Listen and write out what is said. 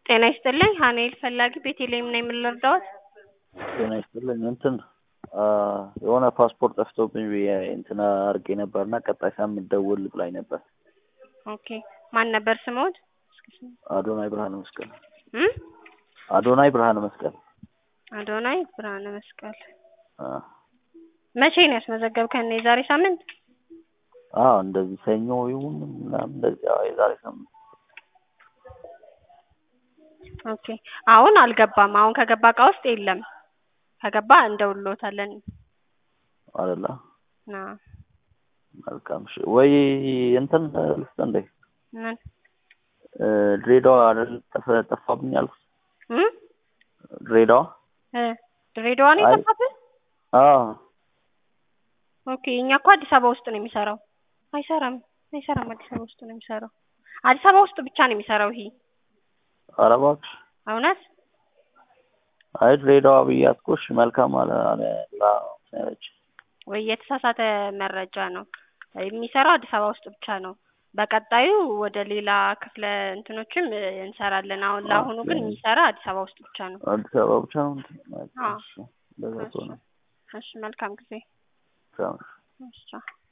ጤና ይስጥልኝ ሀኒኤል ፈላጊ ቤተልሔም ነኝ ምን ልርዳዎት? ጤና ይስጥልኝ እንትን የሆነ ፓስፖርት ጠፍቶብኝ ብዬ እንትን አድርጌ ነበር እና ቀጣይ ሳምንት ደውል ብላኝ ነበር። ኦኬ ማን ነበር ስምዎት? አዶናይ ብርሃነ መስቀል እም አዶናይ ብርሃነ መስቀል አዶናይ ብርሃነ መስቀል አ መቼ ነው ያስመዘገብከን? የዛሬ ሳምንት? አዎ እንደዚህ ሰኞ ይሁን ምናምን እንደዚህ አዎ የዛሬ ሳምንት ኦኬ አሁን አልገባም። አሁን ከገባ እቃ ውስጥ የለም። ከገባ እንደውልዎታለን። አይደለ አዎ መልካም እሺ። ወይ እንትን ልስጥ እንዴ ምን እ ድሬዳዋ አይደል ጠፍ- ጠፋብኝ ያልኩት እም ድሬዳዋ እ ድሬዳዋ ነው አይ- የጠፋብህ? አዎ ኦኬ እኛ እኮ አዲስ አበባ ውስጥ ነው የሚሰራው። አይሰራም አይሰራም አዲስ አበባ ውስጥ ነው የሚሰራው። አዲስ አበባ ውስጥ ብቻ ነው የሚሰራው ይሄ ኧረ እባክሽ እውነት አይ ድሬዳዋ ብያት እኮ እሺ መልካም አለ አለ ብላ ያለች ወይ የተሳሳተ መረጃ ነው። የሚሰራው አዲስ አበባ ውስጥ ብቻ ነው። በቀጣዩ ወደ ሌላ ክፍለ እንትኖችም እ እንሰራለን። አሁን ለአሁኑ ግን ኦኬ። የሚሰራ አዲስ አበባ ውስጥ ብቻ ነው። አዲስ አበባ ብቻ ነው እንትን አዎ። እሺ እንደዛ ከሆነ እሺ መልካም ጊዜ። ቻው እሺ